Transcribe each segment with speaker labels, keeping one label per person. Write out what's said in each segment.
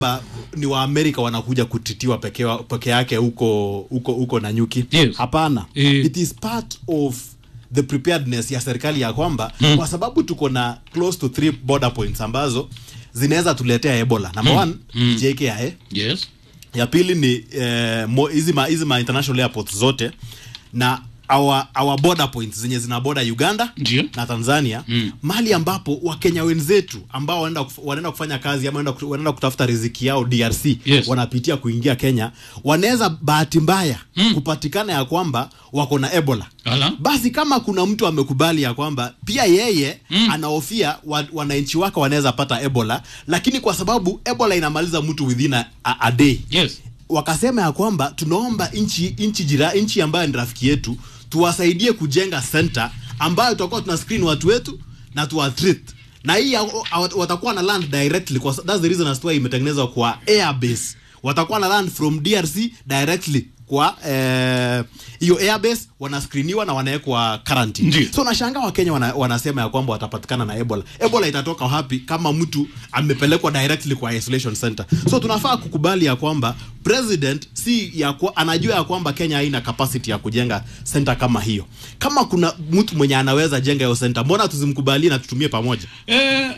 Speaker 1: ba- ni waamerika wanakuja kutitiwa peke, wa- peke yake huko huko huko Nanyuki
Speaker 2: Yes.
Speaker 1: hapana
Speaker 2: Eh.
Speaker 1: it is part of the preparedness ya serikali ya kwamba
Speaker 2: Mm.
Speaker 1: kwa sababu tuko na close to three border points ambazo zinaweza tuletea ebola number one
Speaker 2: Mm.
Speaker 1: JKIA
Speaker 2: yes
Speaker 1: ya pili ni eh, mo- hizi ma, hizi ma international airports zote na our, our border points zenye zina boda uganda
Speaker 2: Ndio.
Speaker 1: na tanzania
Speaker 2: Mm.
Speaker 1: mahali ambapo wakenya wenzetu ambao wanaenda kuf, wanaenda kufanya kazi ama wanaenda kut- wanaenda kutafuta riziki yao drc
Speaker 2: Yes.
Speaker 1: wanapitia kuingia kenya wanaweza bahati mbaya mm. kupatikana ya kwamba wako na ebola
Speaker 2: Ala.
Speaker 1: basi kama kuna mtu amekubali ya kwamba pia yeye mm. anahofia wa, wananchi wake wanaweza pata ebola lakini kwa sababu ebola inamaliza mtu within a, a, a day
Speaker 2: yes
Speaker 1: wakasema ya kwamba tunaomba nchi nchi jira nchi ambayo ni rafiki yetu tuwasaidie kujenga center ambayo tutakuwa tuna screen watu wetu na tuwatreat na hii ya- wa- watakuwa na land directly kwa, that's the reason as to why imetengenezwa kwa airbase watakuwa na land from drc directly kwa eh, hiyo airbase wanascreeniwa na wanawekwa quarantine
Speaker 2: Ndiyo.
Speaker 1: so nashangaa wakenya wana, wanasema ya kwamba watapatikana na ebola ebola itatoka wapi kama mtu amepelekwa directly kwa isolation center so tunafaa kukubali ya kwamba president si ya kwa, anajua ya kwamba kenya haina capacity ya kujenga center kama hiyo kama kuna mtu mwenye anaweza jenga hiyo center mbona tuzimkubalie na tutumie pamoja
Speaker 2: eh,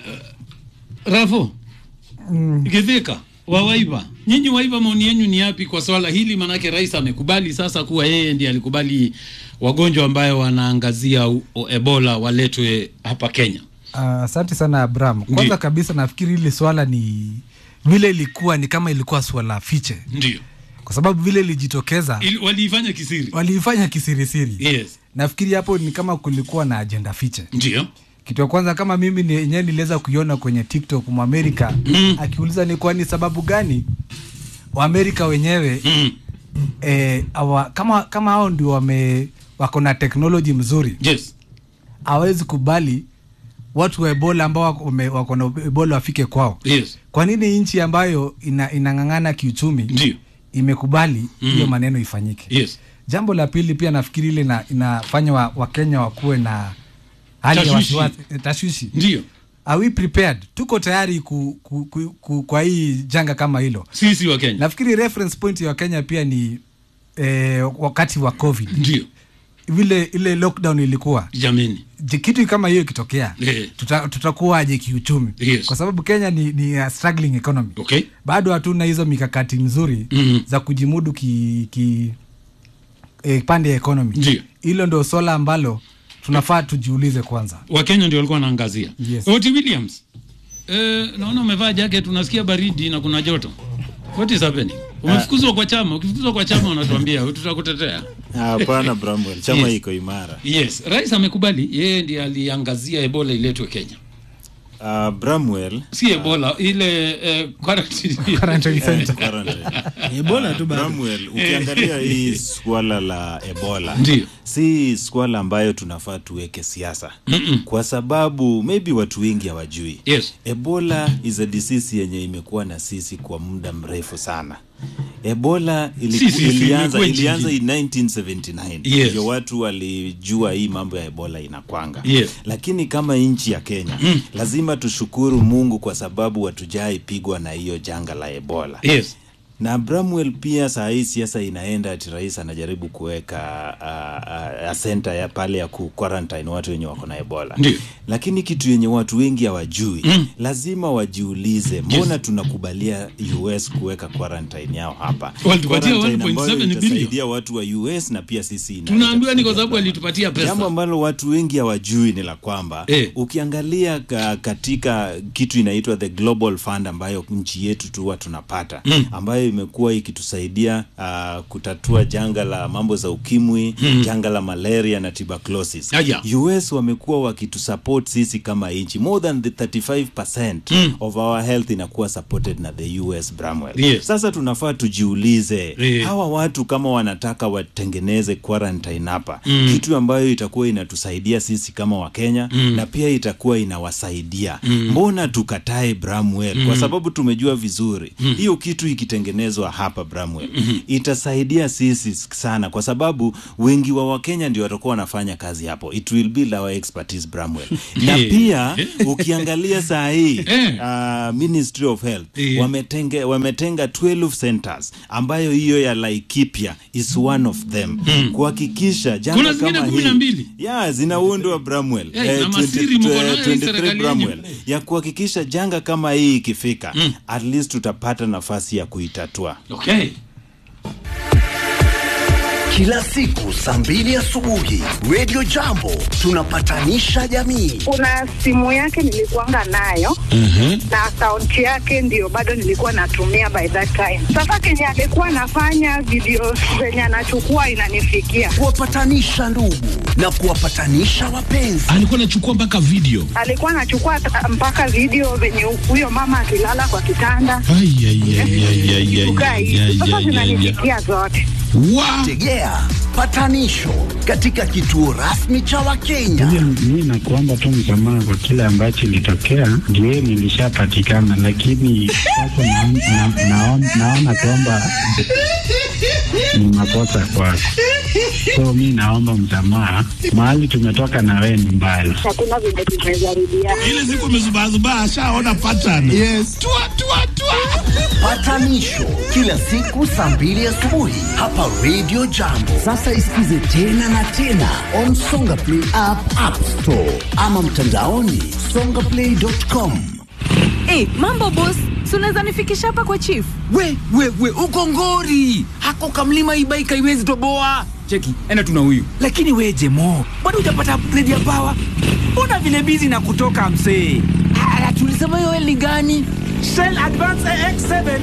Speaker 2: rafo githika wa waiva nyinyi waiva maoni yenyu ni yapi kwa swala hili manake rais amekubali sasa kuwa yeye ndiye alikubali wagonjwa ambayo wanaangazia u- o- ebola waletwe hapa kenya
Speaker 3: Ah, asante sana Abraham. Kwanza
Speaker 2: Ndiyo.
Speaker 3: kabisa nafikiri hili swala ni vile ilikuwa ni kama ilikuwa swala fiche,
Speaker 2: ndio
Speaker 3: kwa sababu vile ilijitokeza
Speaker 2: Ili- waliifanya kisiri
Speaker 3: waliifanya kisirisiri.
Speaker 2: yes
Speaker 3: Nafikiri hapo ni kama kulikuwa na ajenda fiche.
Speaker 2: ndio
Speaker 3: Kitu ya kwanza kama mimi ni- yenyewe niliweza kuiona kwenye TikTok Mwamerika
Speaker 2: Mm.
Speaker 3: akiuliza ni kwani sababu gani Waamerika wenyewe
Speaker 2: mm.
Speaker 3: eh, awa, kama kama hao ndio wame wako na teknoloji mzuri
Speaker 2: yes
Speaker 3: hawezi kubali watu wa Ebola ambao wako wame- wako na Ebola wafike kwao.
Speaker 2: yes
Speaker 3: Kwa nini nchi ambayo ina, inang'ang'ana kiuchumi
Speaker 2: ndio
Speaker 3: imekubali hiyo
Speaker 2: Mm.
Speaker 3: maneno ifanyike?
Speaker 2: yes
Speaker 3: Jambo la pili pia nafikiri ile ina, inafanya wa- Wakenya wakuwe na hali ya
Speaker 2: Tashwishi.
Speaker 3: wasiwasi, eh, tashwishi.
Speaker 2: ndio
Speaker 3: Are we prepared? Tuko tayari ku, ku, ku, ku, kwa hii janga kama hilo?
Speaker 2: sisi wa kenya
Speaker 3: Nafikiri reference point ya Wakenya pia ni eh, wakati wa COVID
Speaker 2: ndio
Speaker 3: vile ile lockdown ilikuwa
Speaker 2: jameni
Speaker 3: Je, kitu kama hiyo ikitokea
Speaker 2: Eh.
Speaker 3: tuta, tutakuwaje kiuchumi
Speaker 2: Yes.
Speaker 3: kwa sababu kenya ni, ni a struggling economy
Speaker 2: okay
Speaker 3: bado hatuna hizo mikakati mzuri
Speaker 2: Mhm.
Speaker 3: za kujimudu ki, ki e, pande ya economy
Speaker 2: Ndiyo.
Speaker 3: hilo ndo swala ambalo tunafaa tujiulize kwanza
Speaker 2: wakenya ndio walikuwa wanaangazia
Speaker 3: Yes.
Speaker 2: oti williams eh, naona umevaa jacket unasikia baridi na kuna joto what is happening umefukuzwa kwa chama ukifukuzwa kwa chama unatuambia tutakutetea
Speaker 4: hapana bramwell chama
Speaker 2: Yes.
Speaker 4: iko imara
Speaker 2: yes rais amekubali yeye ndiye aliangazia ebola iletwe kenya
Speaker 4: uh, bramwell
Speaker 2: si ebola ile eh, quarantine.
Speaker 3: Quarantine center.
Speaker 4: quarantine.
Speaker 5: ebola tu bado
Speaker 4: Bramwell, ukiangalia hii swala la ebola
Speaker 2: Ndiyo.
Speaker 4: si swala ambayo tunafaa tuweke siasa kwa sababu maybe watu wengi hawajui
Speaker 2: yes
Speaker 4: ebola is a disease yenye imekuwa na sisi kwa muda mrefu sana ebola iliku,
Speaker 2: Si, si, si,
Speaker 4: ilianza,
Speaker 2: imekuwa
Speaker 4: ilianza
Speaker 2: nchini.
Speaker 4: in 1979
Speaker 2: Yes.
Speaker 4: ndio watu walijua hii mambo ya ebola inakwanga
Speaker 2: Yes.
Speaker 4: lakini kama nchi ya kenya
Speaker 2: Mm.
Speaker 4: lazima tushukuru mungu kwa sababu hatujaipigwa na hiyo janga la ebola
Speaker 2: yes
Speaker 4: na Bramwell pia saa hii siasa inaenda ati rais anajaribu kuweka uh, uh, senta ya pale ya ku quarantine watu wenye wako na ebola
Speaker 2: Ndiyo.
Speaker 4: lakini kitu yenye watu wengi hawajui
Speaker 2: Mm.
Speaker 4: lazima wajiulize mbona tunakubalia us kuweka quarantine yao hapa
Speaker 2: Walitupatia
Speaker 4: Quarantine
Speaker 2: 1.7
Speaker 4: ambayo
Speaker 2: billion.
Speaker 4: itasaidia watu wa us na pia sisi ina-
Speaker 2: tunaambiwa ni kwa
Speaker 4: itatusaidia
Speaker 2: sababu
Speaker 4: sana.
Speaker 2: alitupatia
Speaker 4: Jambo
Speaker 2: pesa
Speaker 4: ambalo watu wengi hawajui ni la kwamba
Speaker 2: Eh.
Speaker 4: ukiangalia ka, katika kitu inaitwa the global fund ambayo nchi yetu tu huwa tunapata
Speaker 2: Mm.
Speaker 4: ambayo imekuwa ikitusaidia uh, kutatua janga la mambo za ukimwi mm. janga la malaria na tuberculosis
Speaker 2: Aya.
Speaker 4: US wamekuwa wakitusupport sisi kama nchi more than the 35%
Speaker 2: Mm.
Speaker 4: of our health inakuwa supported na the US Bramwell
Speaker 2: Yes.
Speaker 4: sasa tunafaa tujiulize
Speaker 2: Eh.
Speaker 4: hawa watu kama wanataka watengeneze quarantine hapa
Speaker 2: Mm.
Speaker 4: kitu ambayo itakuwa inatusaidia sisi kama wakenya
Speaker 2: Mm.
Speaker 4: na pia itakuwa inawasaidia mbona tukatae Bramwell kwa sababu tumejua vizuri hiyo kitu ikitengenezwa kutengenezwa hapa Bramwell itasaidia sisi sana, kwa sababu wengi wa Wakenya ndio watakuwa wanafanya kazi hapo. It will build our expertise Bramwell, na
Speaker 2: Eh.
Speaker 4: pia ukiangalia saa hii
Speaker 2: Eh.
Speaker 4: uh, Ministry of Health
Speaker 2: Eh.
Speaker 4: wametenge, wametenga 12 centers ambayo hiyo ya Laikipia is one of them kuhakikisha janga
Speaker 2: Kuna zingine
Speaker 4: kama
Speaker 2: kumi na
Speaker 4: hii-
Speaker 2: mbili.
Speaker 4: ya zinaundwa Bramwell
Speaker 2: Eh, na masiri mko nayo hii serikali yenyu.
Speaker 4: Bramwell ya kuhakikisha janga kama hii ikifika at least tutapata nafasi ya kuitatua.
Speaker 2: okay
Speaker 5: Kila siku saa mbili asubuhi Radio Jambo tunapatanisha jamii.
Speaker 6: kuna simu yake nilikuanga nayo na akaunti yake ndio bado nilikuwa natumia by that time. Sasa kenye alikuwa anafanya video zenye anachukua inanifikia,
Speaker 5: Kuwapatanisha ndugu na kuwapatanisha wapenzi.
Speaker 7: alikuwa anachukua mpaka video
Speaker 6: alikuwa anachukua ta- mpaka video venye huyo mama akilala kwa kitanda
Speaker 7: Ai, ai, ai, ai, ai, ai,
Speaker 6: kukaa
Speaker 7: ai,
Speaker 6: hivi.
Speaker 7: ai,
Speaker 6: Sasa
Speaker 7: ai, ai, ai.
Speaker 6: zinanifikia zote.
Speaker 7: Wa-
Speaker 5: Tegea patanisho katika kituo rasmi cha Wakenya.
Speaker 8: Mi nakuomba tu msamaha kwa kile ambacho ilitokea, ndio nilishapatikana, lakini sasa naon- na- naon- naona kwamba ni makosa kwako, so mi naomba msamaha. Mahali tumetoka na wewe ni mbali.
Speaker 6: Hakuna vile tumejaribiana.
Speaker 7: ile siku amezubazubaa ashaona pattern yes. tua, tua, tua.
Speaker 5: Patanisho kila siku saa mbili asubuhi hapa Radio Jambo. Sasa isikize tena na tena on Songa Play app, App Store ama mtandaoni songaplay.com.
Speaker 9: Hey, mambo boss, si unaweza nifikisha hapa kwa chief?
Speaker 10: we we we uko ngori hako kamlima ibaika iwezi toboa cheki ena tuna huyu lakini we jemo bado hujapata upgrade ya pawa mbona vile bizi na kutoka msee ala tulisema hiyo eli gani Shell Advance AX7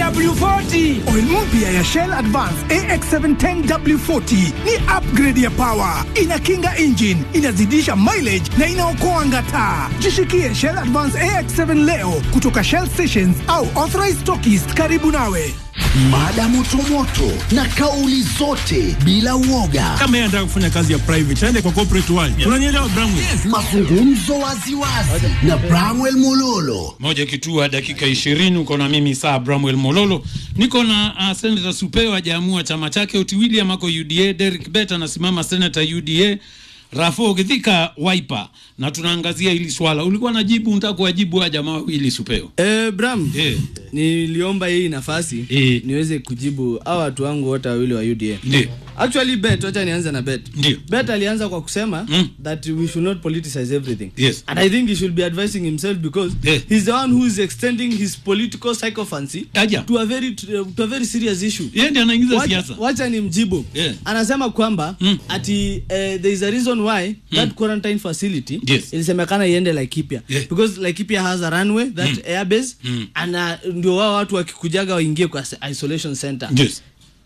Speaker 10: 10W40
Speaker 11: Oil mpya ya Shell Advance AX7 10W40 ni upgrade ya power, inakinga engine, inazidisha mileage na inaokoa ngata. Jishikie Shell Advance AX7 leo kutoka Shell stations au authorized stockists karibu nawe.
Speaker 5: Mada motomoto na kauli zote bila uoga.
Speaker 7: kama yeye anataka kufanya kazi ya private aende kwa corporate world unanielewa Bramwell
Speaker 5: Mazungumzo waziwazi na Bramwell Mololo.
Speaker 2: moja kitua dakika ishirini uko na mimi saa Bramwell Mololo niko na uh, Senator Supeo hajaamua chama chake Oti William ako UDA Derek Bet anasimama Senator UDA Rafo Githika Wiper na tunaangazia hili swala ulikuwa najibu unataka kuwajibu wa jamaa wawili Supeo
Speaker 12: Eh, Bram,
Speaker 2: Eh.
Speaker 12: niliomba hii nafasi
Speaker 2: Eh.
Speaker 12: niweze kujibu hawa watu wangu wote wawili wa UDA.
Speaker 2: Ndio.
Speaker 12: Actually bet, wacha nianze na bet.
Speaker 2: Ndio.
Speaker 12: Bet alianza kwa kusema
Speaker 2: Mm.
Speaker 12: that we should not politicize everything.
Speaker 2: Yes.
Speaker 12: And I think he should be advising himself because
Speaker 2: Yeah.
Speaker 12: he's the one who is extending his political sycophancy
Speaker 2: Aja.
Speaker 12: to a very to a very serious issue.
Speaker 2: yeye ndiye anaingiza
Speaker 12: Wacha-
Speaker 2: siasa
Speaker 12: wacha ni mjibu
Speaker 2: Yeah.
Speaker 12: anasema kwamba
Speaker 2: Mm.
Speaker 12: ati uh, there is a reason why that quarantine facility
Speaker 2: Yes.
Speaker 12: ilisemekana iende Laikipia
Speaker 2: Yeah.
Speaker 12: because Laikipia has a runway that airbase
Speaker 2: Mm.
Speaker 12: and uh, ndio wao watu wakikujaga waingie kwa s- isolation center
Speaker 2: yes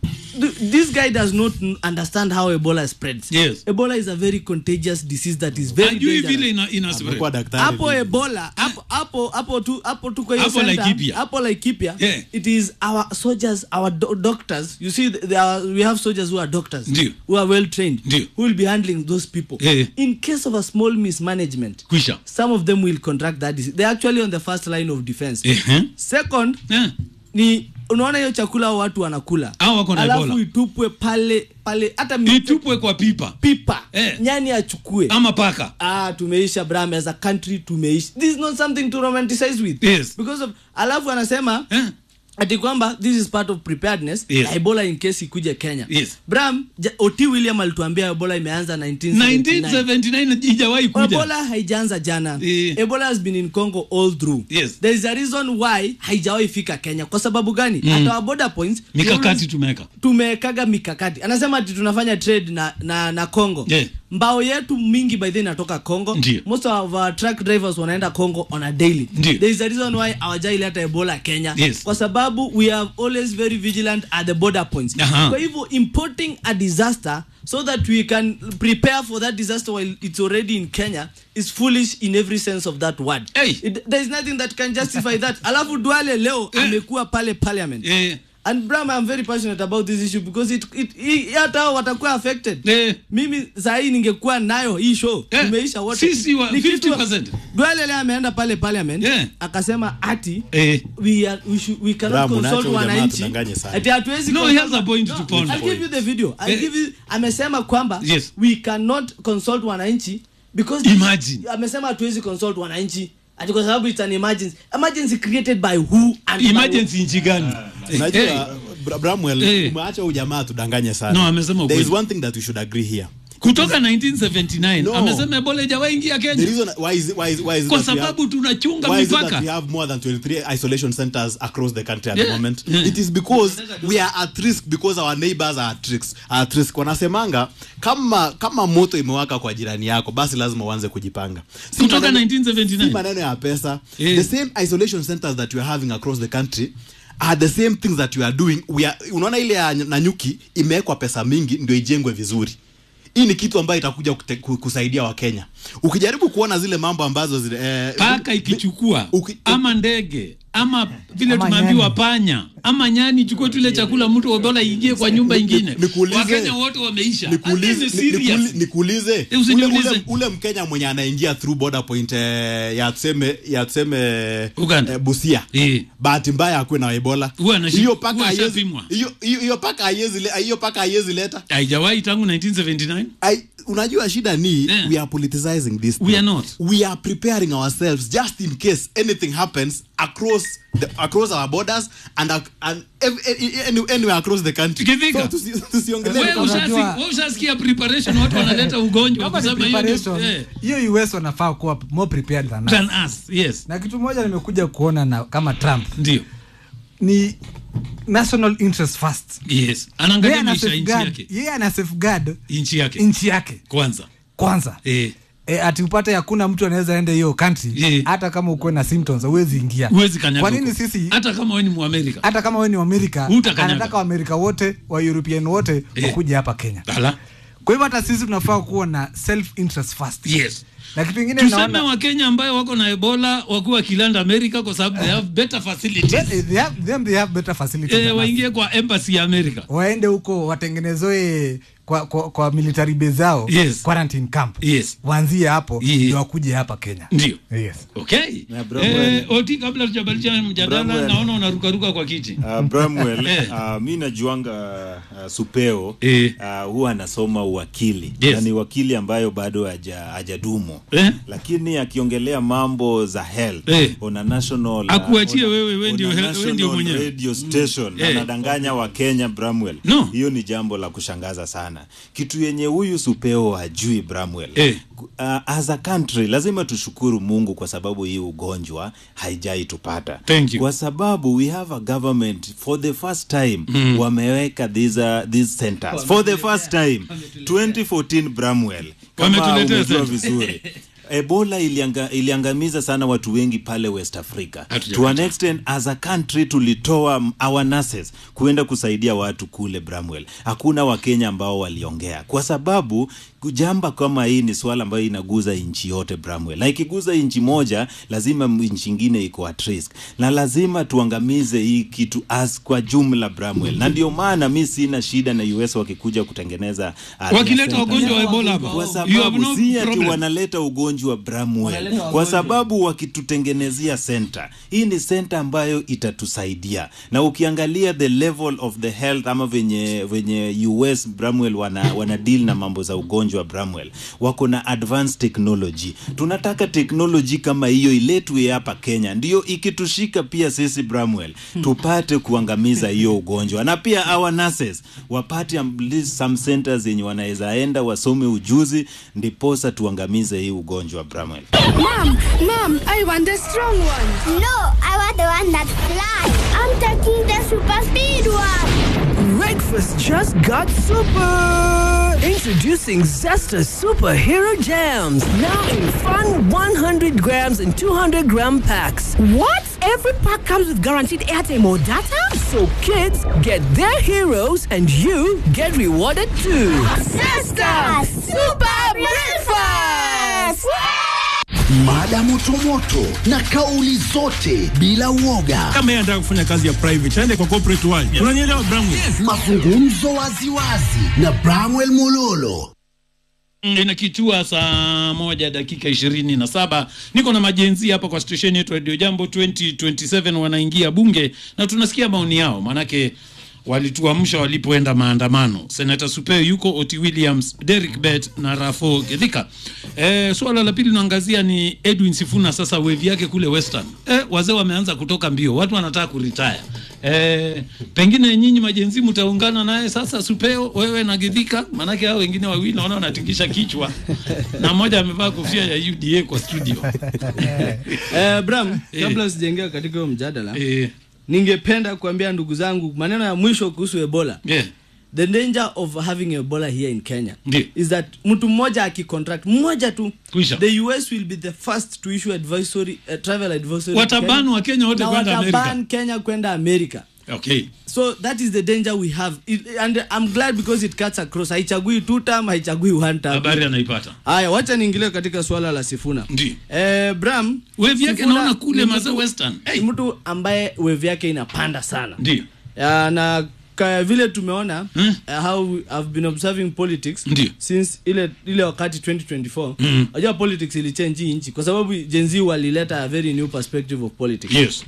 Speaker 12: Th- this guy does not n- understand how Ebola spreads
Speaker 2: Yes.
Speaker 12: Ebola is a very contagious disease that is very
Speaker 2: ajui
Speaker 12: dangerous
Speaker 2: vile ina, ina spread.
Speaker 1: Amekuwa daktari
Speaker 12: hapo
Speaker 1: vile.
Speaker 12: ebola hapo hapo hapo tu hapo tu kwa hiyo
Speaker 2: Hapo
Speaker 12: center,
Speaker 2: Laikipia.
Speaker 12: hapo Laikipia
Speaker 2: Yeah.
Speaker 12: it is our soldiers our do doctors you see there are, we have soldiers who are doctors
Speaker 2: Ndio.
Speaker 12: who are well trained
Speaker 2: Ndio.
Speaker 12: who will be handling those people
Speaker 2: Yeah.
Speaker 12: in case of a small mismanagement
Speaker 2: kwisha
Speaker 12: some of them will contract that disease they're actually on the first line of defense
Speaker 2: Ehe.
Speaker 12: second
Speaker 2: Eh.
Speaker 12: ni unaona hiyo chakula hao watu wanakula
Speaker 2: Hao wako na
Speaker 12: alafu
Speaker 2: Ebola.
Speaker 12: itupwe pale pale hata mi-
Speaker 2: itupwe kwa pipa
Speaker 12: pipa
Speaker 2: Eh.
Speaker 12: nyani achukue
Speaker 2: ama paka
Speaker 12: ah tumeisha bram as a country tumeisha this is not something to romanticize with
Speaker 2: Yes.
Speaker 12: because of alafu anasema
Speaker 2: Eh.
Speaker 12: ati kwamba this is part of preparedness
Speaker 2: Yes.
Speaker 12: ya ebola in case ikuje kenya
Speaker 2: Yes.
Speaker 12: bram ja, oti william alituambia ebola imeanza 1979
Speaker 2: 1979 ijawahi kuja
Speaker 12: ebola haijaanza jana
Speaker 2: Eh.
Speaker 12: ebola has been in congo all through
Speaker 2: Yes.
Speaker 12: there is a reason why haijawahi fika kenya kwa sababu gani mm. at our border points we
Speaker 2: mikakati
Speaker 12: always-
Speaker 2: tumeweka
Speaker 12: tumekaga mikakati anasema ati tunafanya trade na na, na congo
Speaker 2: Yeah.
Speaker 12: mbao yetu mingi by the way inatoka congo
Speaker 2: Ndio.
Speaker 12: most of our truck drivers wanaenda congo on a daily
Speaker 2: Ndio.
Speaker 12: there is a reason why hawajaileta ebola kenya
Speaker 2: Yes.
Speaker 12: kwa sababu we are always very vigilant at the border points
Speaker 2: Aha.
Speaker 12: kwa hivyo importing a disaster so that we can prepare for that disaster while it's already in kenya is foolish in every sense of that word
Speaker 2: Hey.
Speaker 12: It, there is nothing that can justify that alafu duale leo
Speaker 2: Eh.
Speaker 12: amekuwa pale parliament
Speaker 2: Eh.
Speaker 12: and Bram I'm very passionate about this issue because it, it, i- hata hao watakuwa affected mimi saa hii ningekuwa nayo hii show imeisha wote
Speaker 2: sisi wa
Speaker 12: Ni kitu-
Speaker 2: 50%.
Speaker 12: Duale leo ameenda pale parliament akasema ati
Speaker 2: Eh.
Speaker 12: we, are, we, should, we cannot
Speaker 1: Bram,
Speaker 12: consult
Speaker 1: unaacha huyu jamaa
Speaker 12: wananchi
Speaker 1: tudanganye sana.
Speaker 12: ati hatuwezi
Speaker 2: No,
Speaker 12: consult-
Speaker 2: he has a point to ponder.
Speaker 12: I'll give you the video I'll
Speaker 2: Eh.
Speaker 12: give you amesema kwamba
Speaker 2: Yes.
Speaker 12: we cannot consult wananchi because
Speaker 2: Imagine.
Speaker 12: amesema hatuwezi consult wananchi ati kwa sababu it's an emergency emergency created by who and by
Speaker 2: emergency nchi gani
Speaker 1: unajua Bra- Bramwell
Speaker 2: Eh.
Speaker 1: umeacha huyu jamaa tudanganye sana
Speaker 2: No, amesema
Speaker 1: there is
Speaker 2: ukweli.
Speaker 1: one thing that we should agree here
Speaker 2: kutoka 1979
Speaker 1: No.
Speaker 2: amesema ebola ijawaingia
Speaker 1: the
Speaker 2: kenya
Speaker 1: reason why is, why is, why is
Speaker 2: kwa
Speaker 1: that we have-
Speaker 2: sababu tunachunga
Speaker 1: why is it that
Speaker 2: mipaka
Speaker 1: we have more than 23 isolation centers across the country at
Speaker 2: Yeah,
Speaker 1: the moment
Speaker 2: yeah.
Speaker 1: it is because we are at risk because our neighbors are at risk, are at risk wanasemanga kama kama moto imewaka kwa jirani yako basi lazima uanze kujipanga Si
Speaker 2: Kutoka
Speaker 1: maneno-
Speaker 2: 1979.
Speaker 1: si maneno ya pesa
Speaker 2: Yeah.
Speaker 1: the same isolation centers that we are having across the country are the same things that we are doing we are, unaona ile ya nanyuki imewekwa pesa mingi ndio ijengwe vizuri hii ni kitu ambayo itakuja kute- ku- kusaidia wakenya ukijaribu kuona zile mambo ambazo zile, eh,
Speaker 2: paka ikichukua ama ndege ama vile
Speaker 1: Ama
Speaker 2: tumeambiwa
Speaker 1: nyani.
Speaker 2: panya ama nyani chukue tule chakula mtu ebola ingie kwa nyumba ingine
Speaker 1: Nikuulize.
Speaker 2: wakenya wote wameisha
Speaker 1: nikuulize
Speaker 2: Ati ni
Speaker 1: ni-
Speaker 2: serious.
Speaker 1: nikuli- nikuulize
Speaker 2: Eh,
Speaker 1: ule,
Speaker 2: usiniulize.
Speaker 1: ule, ule mkenya mwenye anaingia through border point eh, ya tuseme ya tuseme eh, busia bahati mbaya akuwe na ebola
Speaker 2: Huwa anashi-
Speaker 1: hiyo paka
Speaker 2: huwa
Speaker 1: haiwezi-
Speaker 2: ashapimwa.
Speaker 1: hiyo hiyo hiyo paka haiwezi le- hiyo paka haiwezi leta
Speaker 2: haijawahi tangu 1979
Speaker 1: I, unajua shida ni we are politicizing this
Speaker 2: We
Speaker 1: thing.
Speaker 2: are not.
Speaker 1: we are preparing ourselves just in case anything happens across the, across our borders and, ac- and ev- e- any, anywhere across the country
Speaker 2: Kithika.
Speaker 1: so tusi- tusiongelee
Speaker 2: Wewe ushasi- wewe ushasikia preparation watu wanaleta ugonjwa
Speaker 3: Kama ni
Speaker 2: kusema hiyo ndio-
Speaker 3: preparation,
Speaker 2: eh,
Speaker 3: hiyo us wanafaa kuwa more prepared than us.
Speaker 2: than us yes
Speaker 3: na kitu moja nimekuja kuona na kama trump
Speaker 2: ndio
Speaker 3: ni national interest first
Speaker 2: yes anaangalia
Speaker 3: Yeye ana
Speaker 2: maisha ya nchi
Speaker 3: safeguard-
Speaker 2: yake
Speaker 3: yeye ana safeguard
Speaker 2: nchi yake
Speaker 3: nchi yake
Speaker 2: kwanza
Speaker 3: kwanza
Speaker 2: eh
Speaker 3: E, ati upate hakuna mtu anaweza enda hiyo country hata kama ukuwe na symptoms huwezi ingia
Speaker 2: huwezi kanyaga
Speaker 3: kwa nini
Speaker 2: huko.
Speaker 3: sisi
Speaker 2: hata kama wewe ni muamerika
Speaker 3: hata kama wewe ni Amerika
Speaker 2: Hutakanyaga.
Speaker 3: anataka Waamerika wote wa European wote
Speaker 2: Eh.
Speaker 3: wakuje hapa Kenya
Speaker 2: Ala.
Speaker 3: kwa hivyo hata sisi tunafaa kuwa na self interest first
Speaker 2: yes
Speaker 3: na kitu kingine
Speaker 2: tuseme
Speaker 3: naona
Speaker 2: wakenya ambayo wako na ebola wakuwa kilanda america kwa sababu they have better facilities
Speaker 3: they have, them they have better facilities
Speaker 2: eh,
Speaker 3: than us.
Speaker 2: waingie kwa embassy ya america
Speaker 3: waende huko watengenezoe kwa, kwa, kwa military base zao
Speaker 2: Yes.
Speaker 3: quarantine camp
Speaker 2: yes
Speaker 3: waanzie hapo
Speaker 2: Yes.
Speaker 3: ndio wakuje hapa Kenya
Speaker 2: ndio
Speaker 3: yes.
Speaker 2: okay
Speaker 4: Bramwell.
Speaker 2: eh, oti kabla tujabadilisha mjadala
Speaker 4: Bramwell.
Speaker 2: naona unarukaruka kwa kiti
Speaker 4: Uh, Bramwell,
Speaker 2: Eh.
Speaker 4: uh, mi najuanga uh, supeo
Speaker 2: Eh.
Speaker 4: uh, huwa anasoma uwakili
Speaker 2: Yes.
Speaker 4: na ni wakili ambayo bado haja- hajadumu
Speaker 2: Eh.
Speaker 4: lakini akiongelea mambo za health
Speaker 2: Eh.
Speaker 4: on a national uh,
Speaker 2: Akuachie
Speaker 4: on a-
Speaker 2: wewe, wewe
Speaker 4: on
Speaker 2: ndio
Speaker 4: a
Speaker 2: he- wewe ndio
Speaker 4: national
Speaker 2: mwenyewe.
Speaker 4: radio station
Speaker 2: Eh.
Speaker 4: anadanganya wa Kenya Bramwell
Speaker 2: No.
Speaker 4: hiyo ni jambo la kushangaza sana kitu yenye huyu supeo hajui Bramwell
Speaker 2: Eh.
Speaker 4: uh, as a country lazima tushukuru Mungu kwa sababu hii ugonjwa haijai tupata
Speaker 2: Thank you.
Speaker 4: kwa sababu we have a government for the first time
Speaker 2: Mm.
Speaker 4: wameweka these, uh, these centers for the first time 2014 Bramwell kama
Speaker 2: Wametuletea
Speaker 4: umejua
Speaker 2: center.
Speaker 4: vizuri ebola ilianga, iliangamiza sana watu wengi pale west africa
Speaker 2: Hatujapata.
Speaker 4: to an extent as a country tulitoa m- our nurses kuenda kusaidia watu kule bramwell hakuna wakenya ambao waliongea kwa sababu jamba kama hii ni swala ambayo inaguza nchi yote bramwell na ikiguza nchi moja lazima m- nchi ingine iko at risk na lazima tuangamize hii kitu as kwa jumla bramwell na ndio maana mi sina shida na us wakikuja kutengeneza uh,
Speaker 2: wakileta
Speaker 4: their
Speaker 2: wagonjwa wa
Speaker 4: centers.
Speaker 2: ebola hapa
Speaker 4: kwa
Speaker 2: you have
Speaker 4: sababu
Speaker 2: no
Speaker 4: si ati
Speaker 2: problem
Speaker 4: wanaleta ugonjwa wa Bramwell
Speaker 12: Wanaleta
Speaker 4: kwa
Speaker 12: wagonjwa.
Speaker 4: sababu wakitutengenezea center hii ni center ambayo itatusaidia na ukiangalia the level of the health ama venye venye US Bramwell wana, wana deal na mambo za ugonjwa wa Bramwell wako na advanced technology tunataka technology kama hiyo iletwe hapa Kenya ndio ikitushika pia sisi Bramwell tupate kuangamiza hiyo ugonjwa na pia our nurses wapate at least some centers yenye wanaweza enda wasome ujuzi ndiposa tuangamize hii ugonjwa wa Bramwell
Speaker 13: Mom, mom, I want the strong one. No, I want the one that flies. I'm taking the super speed one.
Speaker 14: Breakfast just got super! Introducing Zesta Superhero Jams. Now in fun 100 grams and 200 gram packs. What? Every pack comes with guaranteed airtime or data? So kids get their heroes and you get rewarded too.
Speaker 13: Zesta Super Breakfast!
Speaker 5: mada motomoto na kauli zote bila uoga,
Speaker 7: kama yeye anataka kufanya kazi ya private aende kwa corporate world. Unanielewa Bramwe?
Speaker 5: mazungumzo waziwazi na Bramwell Mololo.
Speaker 2: Mm, inakitua saa moja dakika ishirini na saba niko na majenzi hapa kwa stesheni yetu radio jambo 2027 wanaingia bunge na tunasikia maoni yao maanake walituamsha walipoenda maandamano senata supeo yuko oti williams derek bet na rafo gedhika e, suala la pili naangazia ni edwin sifuna sasa wevi yake kule western e, wazee wameanza kutoka mbio watu wanataka kuritaya e, pengine nyinyi majenzi mtaungana naye sasa supeo wewe na gedhika maanake hao wengine wawili naona wanatingisha kichwa na mmoja amevaa kofia ya uda kwa studio
Speaker 12: eh, Bram,
Speaker 2: Eh.
Speaker 12: kabla sijaingia katika hiyo mjadala
Speaker 2: Eh.
Speaker 12: ningependa kuambia ndugu zangu maneno ya mwisho kuhusu Ebola.
Speaker 2: Yeah.
Speaker 12: The danger of having Ebola here in Kenya
Speaker 2: Ndiyo.
Speaker 12: is that mtu mmoja akicontract mmoja tu
Speaker 2: Kwisha.
Speaker 12: the US will be the first to issue advisory uh, travel advisory
Speaker 2: Wataban wa Kenya wote
Speaker 12: Na
Speaker 2: kwenda
Speaker 12: wataban
Speaker 2: Amerika.
Speaker 12: Kenya kwenda Amerika
Speaker 2: okay
Speaker 12: so that is the danger we have it, and I'm glad because it cuts across haichagui two term haichagui one term
Speaker 2: habari anaipata
Speaker 12: haya wacha niingilie katika swala la Sifuna
Speaker 2: Ndiyo.
Speaker 12: eh, Bram
Speaker 2: Wave yake
Speaker 12: Sifuna
Speaker 2: naona kule
Speaker 12: ni
Speaker 2: mazee
Speaker 12: mtu-
Speaker 2: Western.
Speaker 12: ni mtu ambaye wave yake inapanda sana
Speaker 2: Ndiyo.
Speaker 12: Ya, na ka vile tumeona uh, how we have been observing politics
Speaker 2: Ndiyo.
Speaker 12: since ile ile wakati 2024
Speaker 2: Mhm.
Speaker 12: unajua politics ilichange hii nchi kwa sababu Gen Z walileta a very new perspective of politics
Speaker 2: Yes.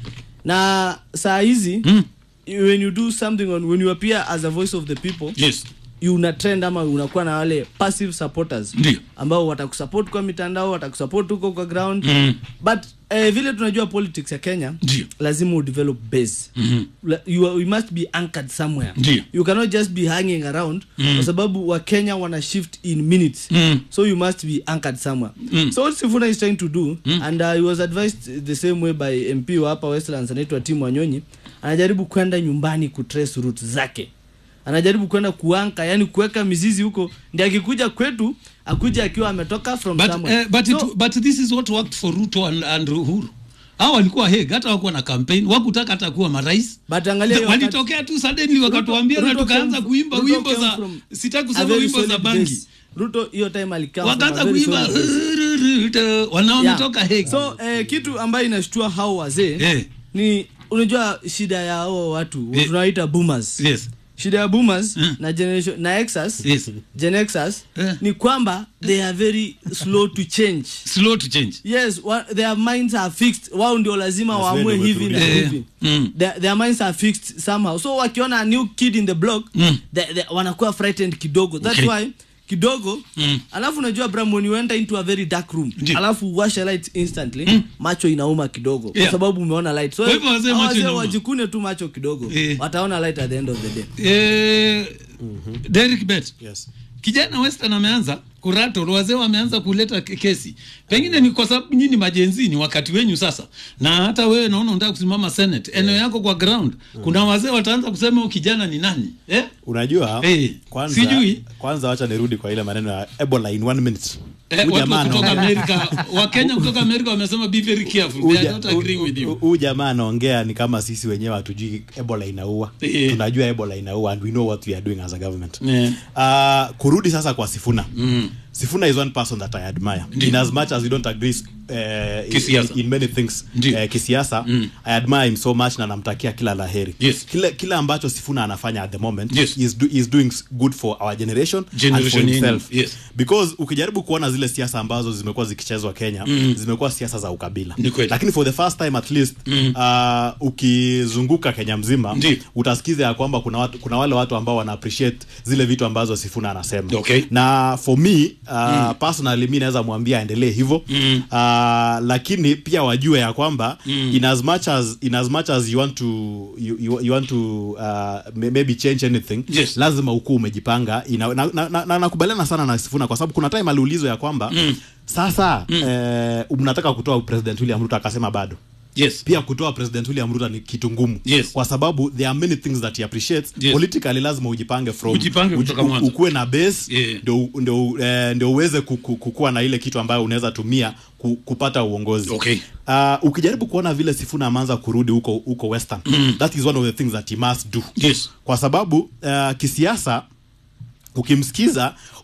Speaker 12: na saa hizi when you do something on, when you appear as a voice of the people
Speaker 2: yes
Speaker 12: you una trend ama unakuwa na wale passive supporters
Speaker 2: Ndiyo.
Speaker 12: ambao watakusupport kwa mitandao watakusupport huko kwa ground
Speaker 2: Mm.
Speaker 12: but eh, vile tunajua politics ya Kenya
Speaker 2: Ndiyo.
Speaker 12: lazima udevelop base
Speaker 2: Mhm.
Speaker 12: La- you, are- you must be anchored somewhere
Speaker 2: Ndiyo.
Speaker 12: you cannot just be hanging around
Speaker 2: Mm.
Speaker 12: kwa sababu wa Kenya wana shift in minutes
Speaker 2: Mm.
Speaker 12: so you must be anchored somewhere
Speaker 2: Mm.
Speaker 12: so what Sifuna is trying to do
Speaker 2: Mm.
Speaker 12: and uh, he was advised the same way by MP wa hapa Westlands anaitwa Tim Wanyonyi anajaribu kwenda nyumbani kutrace route zake anajaribu kwenda kuanka yani kuweka mizizi huko ndi akikuja kwetu akuja akiwa ametoka from
Speaker 2: but,
Speaker 12: somewhere
Speaker 2: eh, but,
Speaker 12: so,
Speaker 2: it, but this is what worked for Ruto and, and Uhuru hao walikuwa heg hata wakuwa na campaign wakutaka hata kuwa marais
Speaker 12: but angalia hiyo
Speaker 2: walitokea tu suddenly wakatuambia na
Speaker 12: Ruto
Speaker 2: tukaanza
Speaker 12: came-
Speaker 2: kuimba
Speaker 12: Ruto
Speaker 2: wimbo
Speaker 12: came
Speaker 2: za
Speaker 12: from
Speaker 2: sitaki
Speaker 12: a
Speaker 2: kusema
Speaker 12: very
Speaker 2: wimbo za
Speaker 12: solid
Speaker 2: bangi
Speaker 12: base. Ruto hiyo time alikaa from
Speaker 2: wakaanza
Speaker 12: a very
Speaker 2: kuimba
Speaker 12: solid base.
Speaker 2: Ruto, wanao
Speaker 12: Yeah.
Speaker 2: wametoka heg
Speaker 12: so eh, kitu ambayo inashtua hao wazee
Speaker 2: Eh.
Speaker 12: ni unajua shida ya hao watu
Speaker 2: Eh.
Speaker 12: tunawaita boomers
Speaker 2: yes
Speaker 12: shida ya boomers na generation na exas
Speaker 2: Yes.
Speaker 12: gen exas
Speaker 2: Eh.
Speaker 12: ni kwamba they are very slow to change
Speaker 2: slow to change
Speaker 12: yes wa, their minds are fixed wao ndio lazima waamue hivi na
Speaker 2: Eh,
Speaker 12: hivi
Speaker 2: mm.
Speaker 12: their, their minds are fixed somehow so wakiona a new kid in the block
Speaker 2: Mm.
Speaker 12: they, they, wanakuwa frightened kidogo that's
Speaker 2: Okay.
Speaker 12: why kidogo
Speaker 2: Mm.
Speaker 12: alafu unajua bram when you enter into a very dark room
Speaker 2: Ndiyo.
Speaker 12: alafu washa light instantly macho inauma kidogo
Speaker 2: Yeah.
Speaker 12: kwa sababu umeona light so
Speaker 2: Kwa hivyo wazee
Speaker 12: hao
Speaker 2: macho
Speaker 12: wazee
Speaker 2: inauma.
Speaker 12: wajikune tu macho kidogo
Speaker 2: Eh.
Speaker 12: wataona light at the end of the day
Speaker 2: eh, Derek Bet
Speaker 1: yes.
Speaker 2: kijana Western ameanza kurato wazee wameanza kuleta ke- kesi pengine ni kwa sababu nyinyi majenzi ni wakati wenyu sasa na hata wewe naona unataka kusimama senate eneo yako kwa ground kuna wazee wataanza kusema huyu kijana ni nani eh?
Speaker 1: unajua
Speaker 2: Eh,
Speaker 1: kwanza,
Speaker 2: sijui.
Speaker 1: kwanza wacha nirudi kwa ile maneno ya ebola in one minute
Speaker 2: Eh,
Speaker 1: Huyu
Speaker 2: watu wa
Speaker 1: jamaa
Speaker 2: kutoka
Speaker 1: anaongea-
Speaker 2: Amerika wakenya kutoka Amerika wamesema be very careful they are
Speaker 1: Huyu
Speaker 2: not
Speaker 1: ja-
Speaker 2: agreeing with you
Speaker 1: hu- huyu jamaa anaongea ni kama sisi wenyewe hatujui ebola inaua
Speaker 2: Eh.
Speaker 1: tunajua ebola inaua and we know what we are doing as a government
Speaker 2: Yeah.
Speaker 1: uh, kurudi sasa kwa sifuna
Speaker 2: Mm.
Speaker 1: sifuna is one person that i admire in as much as we don't agree uh,
Speaker 2: Kisiasa.
Speaker 1: in, in many things
Speaker 2: Ndiyo.
Speaker 1: uh, kisiasa
Speaker 2: Mm.
Speaker 1: i admire him so much na namtakia kila laheri
Speaker 2: Yes.
Speaker 1: kile, kile ambacho sifuna anafanya at the moment
Speaker 2: Yes.
Speaker 1: is, do, is doing good for our generation, and for
Speaker 2: Generation
Speaker 1: himself
Speaker 2: yenu, yes.
Speaker 1: because ukijaribu kuona zile siasa ambazo zimekuwa zikichezwa kenya
Speaker 2: Mm.
Speaker 1: zimekuwa siasa za ukabila
Speaker 2: Ni kweli.
Speaker 1: lakini for the first time at least
Speaker 2: Mm.
Speaker 1: uh, ukizunguka kenya mzima
Speaker 2: Ndiyo.
Speaker 1: utasikiza ya kwamba kuna, watu, kuna wale watu ambao wana appreciate zile vitu ambazo sifuna anasema
Speaker 2: Okay.
Speaker 1: na for me uh, personally mi naweza mwambia aendelee hivyo
Speaker 2: Mm.
Speaker 1: uh, lakini pia wajue ya kwamba
Speaker 2: Mm.
Speaker 1: in as much as in as much as you want to you, you, you want to uh, may- maybe change anything
Speaker 2: Yes. lazima
Speaker 1: lazima ukuwa umejipanga ina, na, na, na, na, nakubaliana sana na sifuna kwa sababu kuna time aliulizwa ya kwamba
Speaker 2: Mm.
Speaker 1: sasa eh, mnataka kutoa president william ruto akasema bado
Speaker 2: yes
Speaker 1: pia kutoa president william ruto ni kitu ngumu
Speaker 2: Yes.
Speaker 1: kwa sababu there are many things that he appreciates
Speaker 2: Yes.
Speaker 1: politically lazima ujipange from
Speaker 2: Ujipange
Speaker 1: uji-
Speaker 2: kutoka
Speaker 1: u-
Speaker 2: mwanzo.
Speaker 1: ukuwe na base
Speaker 2: Yeah.
Speaker 1: ndio ndio eh, ndio uweze ku- ku- kukuwa na ile kitu ambayo unaweza tumia ku, kupata uongozi
Speaker 2: Okay.
Speaker 1: uh, ukijaribu kuona vile sifuna ameanza kurudi huko huko western
Speaker 2: Mm.
Speaker 1: that is one of the things that he must do
Speaker 2: yes
Speaker 1: kwa sababu uh, kisiasa ukimsikiza